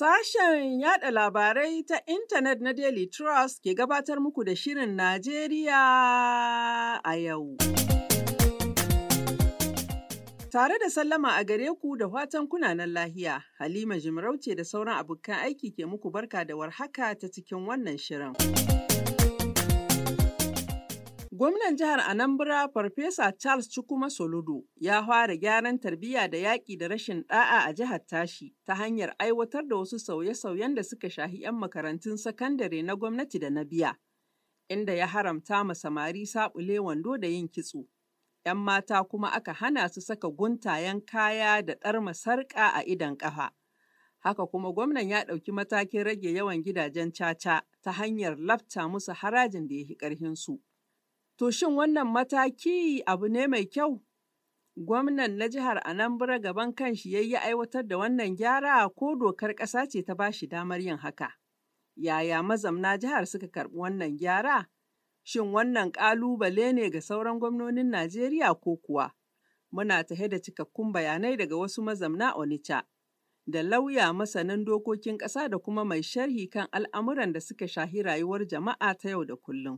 Sashen yada labarai ta intanet na Daily Trust ke gabatar muku da Shirin Najeriya a yau. Tare da sallama a gare ku da fatan kunanan lahiya, Halima Jimarauce da sauran abokan aiki ke muku barka da warhaka ta cikin wannan shirin. Gwamnan jihar Anambra Farfesa Charles Chukwuma Soludo ya fara gyaran tarbiyya da yaƙi da rashin ɗa'a a jihar tashi ta hanyar aiwatar da wasu sauye-sauyen da suka shahi 'yan makarantun sakandare na gwamnati da na biya, inda ya haramta ma samari saɓule wando da yin kitso. 'Yan mata kuma aka hana su saka guntayen kaya da ɗarma sarƙa a idon ƙafa. Haka kuma gwamnan ya ɗauki matakin rage yawan gidajen caca ta hanyar lafta musu harajin da ya fi ƙarhinsu. To shin wannan mataki abu ne mai kyau? Gwamnan na jihar Anambra gaban kanshi ya yi aiwatar da wannan gyara ko dokar ƙasa ce ta ba shi damar yin haka? Yaya mazamna jihar suka karɓi wannan gyara? Shin wannan ƙalubale ne ga sauran gwamnonin Najeriya ko kuwa? Muna tahe da cikakkun bayanai daga wasu mazamna Onitsha. Da lauya masanin dokokin ƙasa da kuma mai sharhi kan al'amuran da suka shahi rayuwar jama'a ta yau da kullum.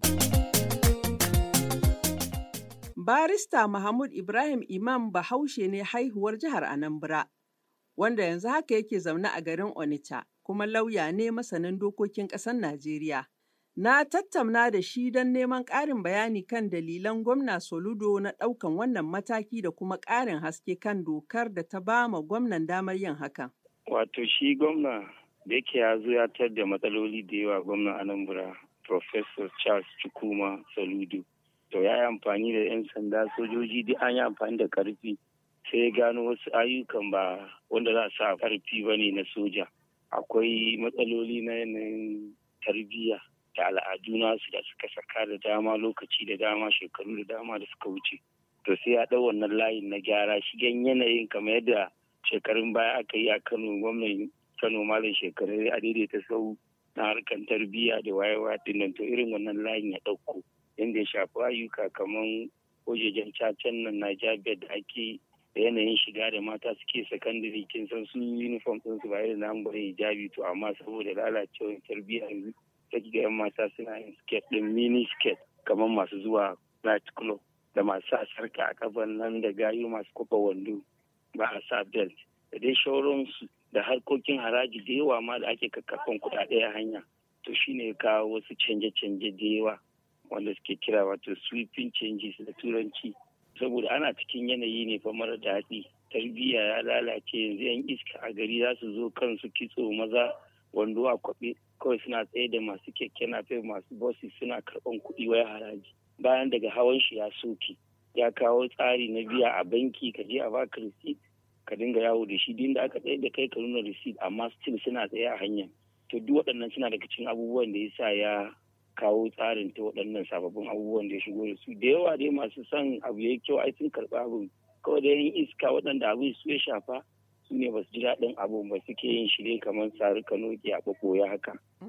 Barista Mahmud Ibrahim Imam Bahaushe ne haihuwar jihar Anambra, wanda yanzu haka yake zaune a garin Onitsha, kuma lauya ne masanin dokokin ƙasar Najeriya. Na tattauna da shi don neman ƙarin bayani kan dalilan gwamna Soludo na ɗaukan wannan mataki da kuma ƙarin haske kan dokar da ta ba ma gwamnan damar yin hakan. Wato shi gwamna da yake ya zo ya tar da matsaloli da yawa gwamnan Anambra, Professor Charles Chukwuma Soludo. to ya yi amfani da 'yan sanda sojoji duk an yi amfani da karfi sai ya gano wasu ayyukan ba wanda za a sa karfi ba ne na soja akwai matsaloli na yanayin tarbiyya da al'adu nasu da suka saka da dama lokaci da dama shekaru da dama da suka wuce to sai ya ɗau wannan layin na gyara shigen yanayin kamar yadda shekarun baya aka yi a kano gwamnan kano malam shekaru a daidaita sau na harkar tarbiyya da wayewa dinnan to irin wannan layin ya ɗauko inda ya shafi ayyuka kamar wajejen cacen nan na jabiyar da ake da yanayin shiga da mata suke sakandare kin san su uniform din su ba irin na bare hijabi to amma saboda lalacewar tarbiyya yanzu ta ga yan mata suna yin skirt din mini skirt kamar masu zuwa night club da masu sa sarka a kafan nan da gayu masu kofa wando ba a sa belt da dai shauransu da harkokin haraji da yawa ma da ake kakkafan kuɗaɗe a hanya to shine kawo wasu canje-canje da yawa wanda suke kira wato sweeping changes da turanci saboda ana cikin yanayi ne fa mara daɗi tarbiyya ya lalace yanzu yan iska a gari za su zo kansu kitso maza wando a kwaɓe kawai suna tsaye da masu keke nafe masu bosses suna karɓan kuɗi waya haraji bayan daga hawan shi ya soke ya kawo tsari na biya a banki ka je a baka receipt ka dinga yawo da shi din da aka tsaye da kai ka nuna receipt amma still suna tsaye a hanya to duk waɗannan suna daga cikin abubuwan da ya sa ya kawo tsarin ta waɗannan sababbin abubuwan da ya shigo da su da yawa dai masu son abu ya kyau ai sun karɓi abin kawai da yin iska waɗanda abin su ya shafa su ne ba su ji daɗin abu ba suke yin shi ne kamar sari kanoki a ɓaɓɓoya haka.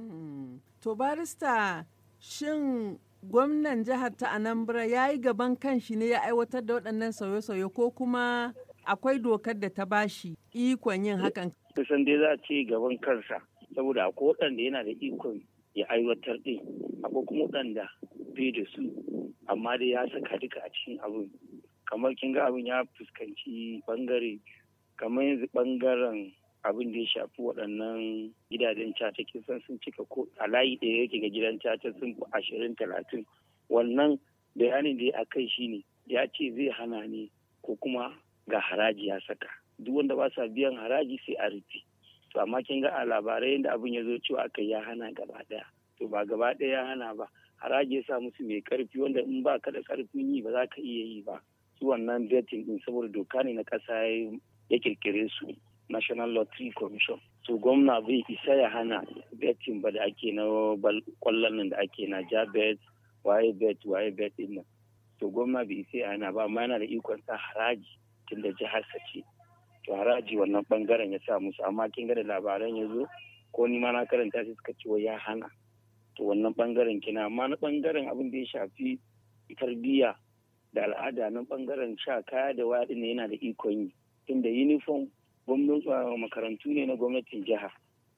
to barista shin gwamnan jihar ta anambra ya yi gaban kanshi ne ya aiwatar da waɗannan sauye-sauye ko kuma akwai dokar da ta bashi ikon yin hakan. kusan dai za a ce gaban kansa saboda akwai waɗanda yana da ikon ya aiwatar ɗin akwai kuma waɗanda bai da su amma dai ya saka duka a cikin abin kamar kin ga abin ya fuskanci bangare kamar yanzu bangaren abin da ya shafi waɗannan gidajen caca kin san sun cika ko a layi ɗaya yake ga gidan caca sun fi ashirin talatin wannan bayanin da ya kai shine ya ce zai hana ne ko kuma ga haraji ya saka duk wanda ba sa biyan haraji sai a rufe to amma kin ga a labarai yadda abin ya zo cewa aka ya hana gaba daya to ba gaba daya ya hana ba haraji ya sa musu mai karfi wanda in ba ka da karfin yi ba za ka iya yi ba su wannan betting din saboda doka ne na kasa ya kirkire su national lottery commission so gwamna bai isa ya hana betting ba da ake na kwallon nan da ake na jabet waye bet waye bet din nan to gwamna bai isa ya hana ba amma yana da ikon sa haraji tunda jihar sa ce to haraji wannan bangaren ya sa musu amma kin ga da labaran ya zo ko ni ma na karanta shi suka ce ya hana to wannan bangaren kina amma na bangaren abin da ya shafi tarbiyya da al'ada na bangaren sha kaya da waya din yana da ikon yi tunda uniform gwamnati makarantu ne na gwamnatin jiha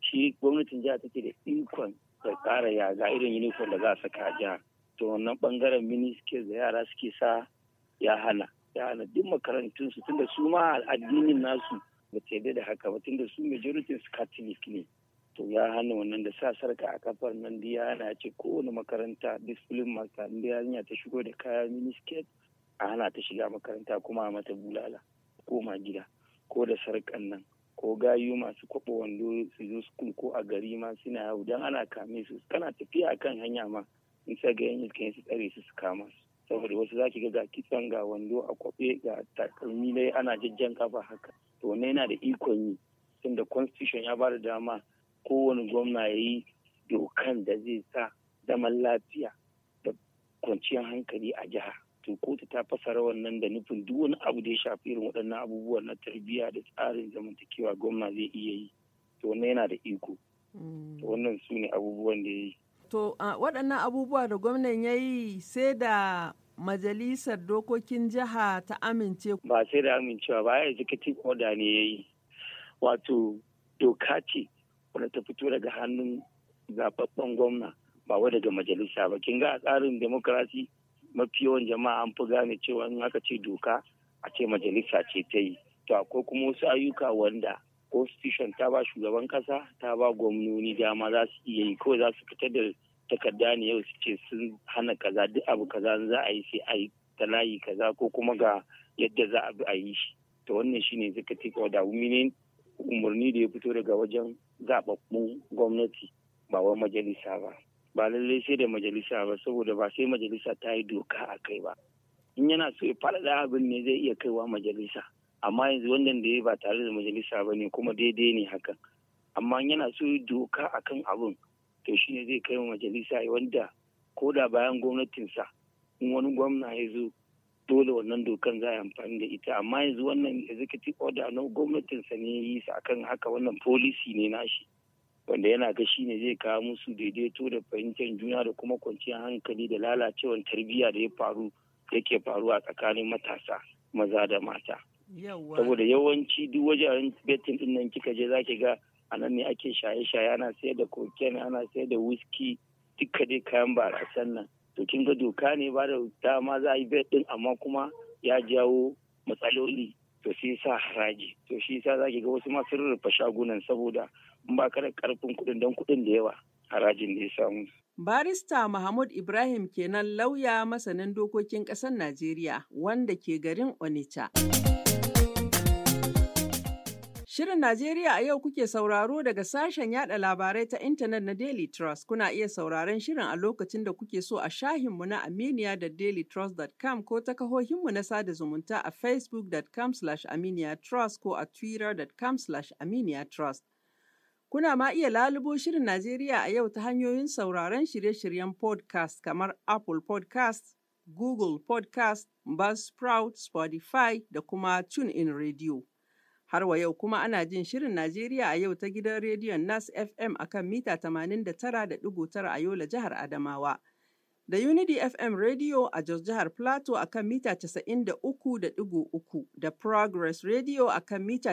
shi gwamnatin jiha take da ikon ta tsara ya ga irin uniform da za a saka a jiha to wannan bangaren miniskir da yara suke sa ya hana ya hana duk makarantun su tunda su ma addinin nasu ba ta yarda da haka ba tunda su majority su catholic ne to ya hana wannan da sa sarka a kafar nan da ya hana ce kowane makaranta discipline master da yarinya ta shigo da kaya miniskirt a hana ta shiga makaranta kuma a mata bulala koma gida ko da sarkan nan ko gayu masu kwaɓa wando su zo school ko a gari ma suna yawo dan ana kame su kana tafiya akan hanya ma in sa ga yan iskan su tsare su su kama su saboda wasu za ki ga ga kitson ga wando a kwaɓe ga takalmi dai ana jajjan kafa haka to wannan yana da ikon yi tunda constitution ya ba da dama kowane gwamna ya yi dokan da zai sa zaman lafiya da kwanciyar hankali a jiha to kotu ta fasara wannan da nufin duk wani abu da ya shafi irin waɗannan abubuwan na tarbiyya da tsarin zamantakewa gwamna zai iya yi to wannan yana da iko to wannan su ne abubuwan da ya yi to waɗannan abubuwa da gwamnan ya yi sai da majalisar dokokin jiha ta amince ba sai da amincewa ba ya executive order ne ya yi wato doka ce wadda ta fito daga hannun zababben gwamna ba wa daga majalisa ba kin ga a tsarin demokarasi mafi yawan jama'a an fi gane cewa in aka ce doka a ce majalisa ce ta yi to akwai kuma wasu ayyuka wanda constitution ta ba shugaban kasa ta ba gwamnoni dama za su iya yi kawai za su fitar da takarda ne yau su ce sun hana kaza duk abu kaza za a yi sai a yi ta layi kaza ko kuma ga yadda za a bi a yi shi to wannan shine executive order meaning umarni da ya fito daga wajen zababbun gwamnati ba wa majalisa ba ba lallai sai da majalisa ba saboda ba sai majalisa ta yi doka a kai ba in yana so ya faɗaɗa abin ne zai iya kaiwa majalisa amma yanzu wannan da ya ba tare da majalisa ba ne kuma daidai ne hakan amma yana so ya doka akan abin to shine zai kai majalisa wanda ko da bayan gwamnatinsa in wani gwamna ya zo dole wannan dokan za a amfani da ita amma yanzu wannan executive order na gwamnatinsa ne ya yi sa akan haka wannan policy ne nashi wanda yana ga shi ne zai kawo musu daidaito da fahimtar juna da kuma kwanciyar hankali da lalacewar tarbiyya da ya faru yake faruwa tsakanin matasa maza da mata saboda yawanci duk wajen betin din nan kika je zaki ga a nan ne ake shaye-shaye ana sayar da cocaine ana sayar da whisky duka dai kayan barasan nan to kin ga doka ne ba da dama za a yi bet din amma kuma ya jawo matsaloli to sai sa haraji to shi yasa zaki ga wasu masu rurrufe shagunan saboda in ba ka da karfin kuɗin don kuɗin da yawa harajin da ya samu. Barista Mahmud Ibrahim kenan lauya masanin dokokin ƙasar Najeriya wanda ke garin Onitsha. Shirin Najeriya a yau kuke sauraro daga sashen yada labarai ta intanet na Daily Trust. Kuna iya sauraron shirin a lokacin da kuke so a shahinmu na Aminiya da dailytrust.com ko ta kahohinmu na sada zumunta a facebook.com aminiyatrust ko a twitter.com aminiyatrust. Kuna ma iya lalubo shirin Najeriya a yau ta hanyoyin sauraron shirye-shiryen podcast kamar Apple podcast, Google podcast, Buzzsprout, Spotify da kuma TuneIn Radio. Har wa yau kuma ana jin shirin Najeriya a yau ta gidan rediyon Nas FM akan mita 89.9 a Yola jihar Adamawa. Da Unity FM Radio a Jos jihar Plateau akan mita 93.3 da Progress Radio akan mita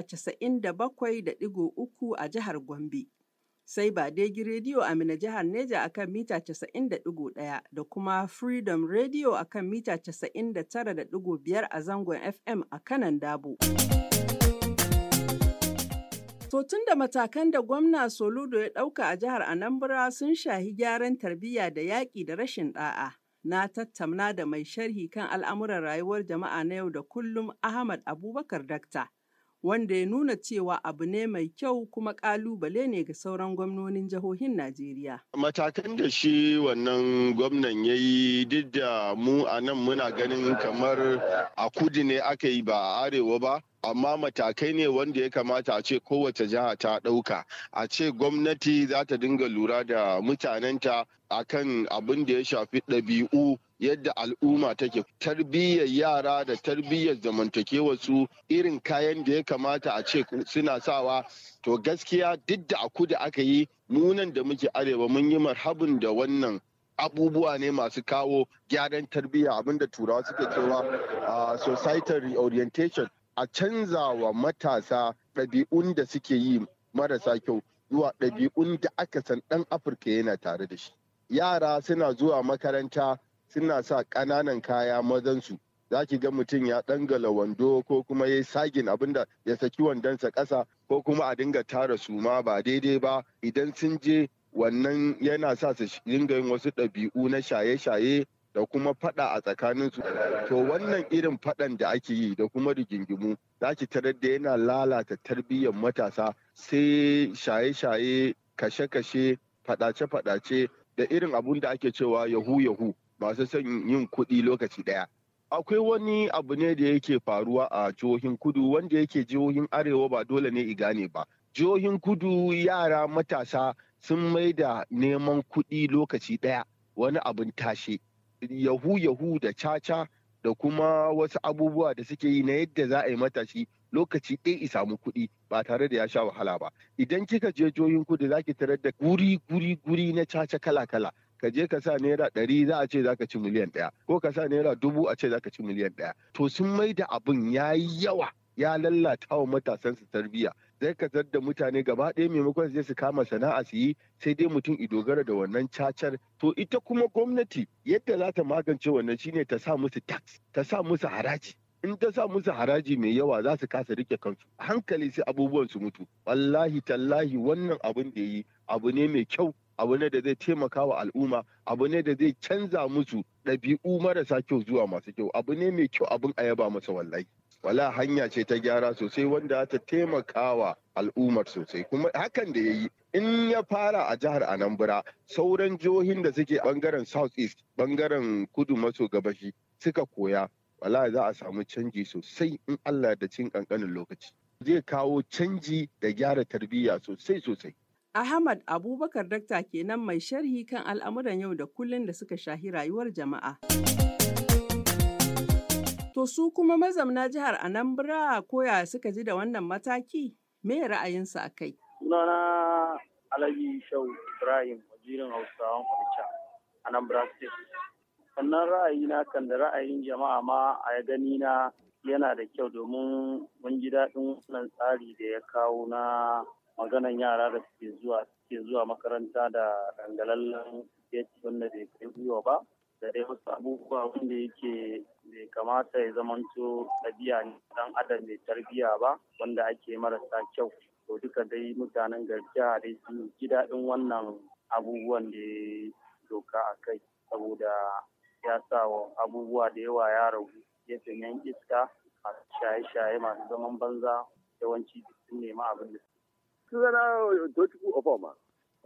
97.3 a jihar Gombe. Sai Badegi Radio a Mina jihar Neja akan mita 90.1 da kuma Freedom Radio akan mita 99.5 a zangon FM a kanan Dabo. To tun da matakan da gwamna Soludo ya ɗauka a jihar Anambra sun shahi gyaran tarbiyya da yaƙi da rashin ɗa'a. Na tattauna da mai sharhi kan al'amuran rayuwar jama'a na yau da kullum Ahmad Abubakar Dakta, wanda ya nuna cewa abu ne mai kyau kuma ƙalubale ne ga sauran gwamnonin jihohin Najeriya. Matakan da shi wannan gwamnan ya yi duk da mu a nan muna ganin kamar a kudu ne aka yi ba a arewa ba. amma matakai ne wanda ya kamata a ce kowace jiha ta ɗauka a ce gwamnati za ta dinga lura da mutanenta akan abin da ya shafi ɗabi'u yadda al'umma take tarbiyyar yara da tarbiyyar zamantakewar su irin kayan da ya kamata a ce suna sawa to gaskiya duk da a kudu aka yi munan da muke arewa mun yi marhabin da wannan abubuwa ne masu kawo gyaran tarbiyya abinda turawa suke cewa societal reorientation a canza wa matasa ɗabi'un da suke yi marasa kyau zuwa ɗabi'un da aka san ɗan afirka yana tare da shi yara suna zuwa makaranta suna sa ƙananan kaya mazansu za ki ga mutum ya ɗangala wando ko kuma ya sagin abinda ya saki wandonsa ƙasa ko kuma a dinga tara suma ba daidai ba idan sun je wannan yana sa su dinga yin wasu ɗabi'u na shaye-shaye da kuma fada a tsakaninsu to wannan irin fadan da ake yi da kuma rigingimu za ki tarar da yana lalata tarbiyyar matasa sai shaye-shaye kashe-kashe fadace-fadace da irin abun da ake cewa yahu-yahu masu son yin kuɗi lokaci ɗaya akwai wani abu ne da yake faruwa a jihohin kudu wanda yake jihohin arewa ba dole ne i gane ba jihohin kudu yara matasa sun mai da neman kuɗi lokaci ɗaya wani abin tashe yahu yahu da caca da kuma wasu abubuwa da suke yi na yadda za a yi matashi lokaci ɗaya i samu kuɗi ba tare da ya sha wahala ba idan kika je jihohin kudu za ki tarar da guri guri guri na caca kala kala ka je ka sa naira ɗari za a ce za ka ci miliyan ɗaya ko ka sa naira dubu a ce za ka ci miliyan ɗaya to sun mai da abin ya yi yawa ya lallata wa matasan su tarbiyya zai ka da mutane gaba ɗaya maimakon su je su kama sana'a su yi sai dai mutum i dogara da wannan cacar to ita kuma gwamnati yadda za ta magance wannan shine ta sa musu tax ta sa musu haraji in ta sa musu haraji mai yawa za su kasa rike kansu hankali sai abubuwan su mutu wallahi tallahi wannan abin da yi abu ne mai kyau abu ne da zai taimaka wa al'umma abu ne da zai canza musu ɗabi'u marasa kyau zuwa masu kyau abu ne mai kyau abin a yaba masa wallahi wala hanya ce ta gyara sosai wanda ta taimaka wa al'ummar sosai kuma hakan da ya yi in ya fara a jihar anambra sauran jihohin da suke bangaren south east bangaren kudu maso gabashi suka koya wala za a samu canji sosai in allah da cin kankanin lokaci zai kawo canji da gyara tarbiyya sosai sosai Ahmad Abubakar Dakta kenan mai sharhi kan al'amuran yau da kullun da suka shahi rayuwar jama'a. To su kuma mazamna jihar Anambra koya suka ji da wannan mataki? Me ra'ayinsu a kai? Sunana Alhaji Shau Ibrahim, wazirin Hausawan Onitsha, Anambra State. Sannan ra'ayina kan da ra'ayin jama'a ma a gani na yana da kyau domin mun ji daɗin wannan tsari da ya kawo na maganan yara da suke zuwa suke zuwa makaranta da dangalallen yaki wanda bai kai gwiwa ba da dai wasu abubuwa wanda yake bai kamata ya zamanto ɗabi'a ne dan adam mai tarbiyya ba wanda ake marasa kyau to duka dai mutanen garjiya dai sun ji daɗin wannan abubuwan da ya doka a kai saboda ya sa wa abubuwa da yawa ya ragu gefen yan iska masu shaye-shaye masu zaman banza yawanci sun nema abin da sunana Tochukwu Ofoma.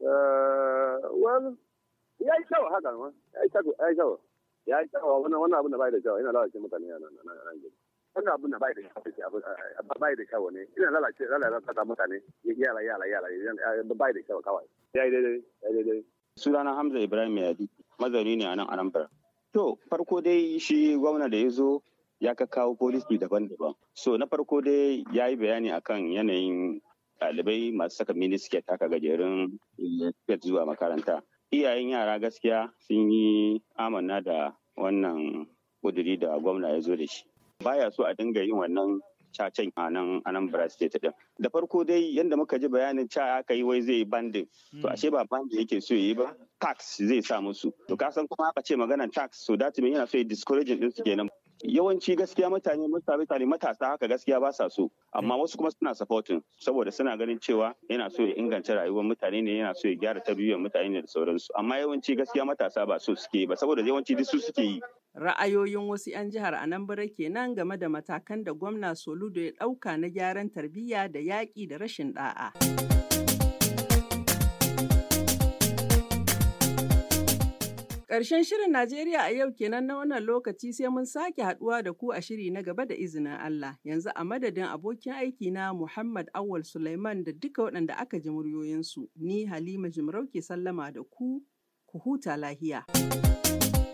Well, ya yi kyau haka ma, ya yi kyau, ya yi kyau. Ya yi kyau wannan wannan abin da bai da kyau, yana lalace mutane a nan nan gidi. Wannan abin da bai da kyau, bai da kyau ne, ina lalace lalace mutane, yara yara yara, bai da kyau kawai. Ya yi daidai, ya yi daidai. Sunana Hamza Ibrahim Yadi, mazauni ne a nan Anambra. To, farko dai shi gwamna da ya zo ya ka kawo polisi daban-daban. So, na farko dai ya yi bayani akan yanayin ɗalibai masu saka minisket haka gajerun skirt zuwa makaranta. Iyayen yara gaskiya sun yi amanna da wannan kuduri da gwamna ya zo da shi. Baya so a dinga yin wannan cacen a nan Anambra State din. Da farko dai yadda muka ji bayanin ca aka yi wai zai bandin. To ashe ba bandin yake so yi ba, tax zai sa musu. To ka san kuma aka ce maganar tax so that yana so ya discouraging din su kenan. yawanci gaskiya mutane mutane matasa haka gaskiya ba sa so amma wasu kuma suna supporting saboda suna ganin cewa yana so ya inganta rayuwar mutane ne yana so ya gyara tarbiyyar mutane ne da sauransu amma yawanci gaskiya matasa ba so suke ba saboda yawanci duk su suke yi Ra'ayoyin wasu 'yan jihar Anambra kenan game da matakan da gwamna Soludo ya ɗauka na gyaran tarbiyya da yaƙi da rashin ɗa'a. Ƙarshen shirin Najeriya a yau kenan na wannan lokaci sai mun sake haɗuwa da ku a shiri na gaba da izinin Allah. Yanzu a madadin abokin aiki na Muhammad Awal Sulaiman da duka waɗanda aka ji muryoyinsu, ni Halima Jimarau ke sallama da ku, ku huta lahiya.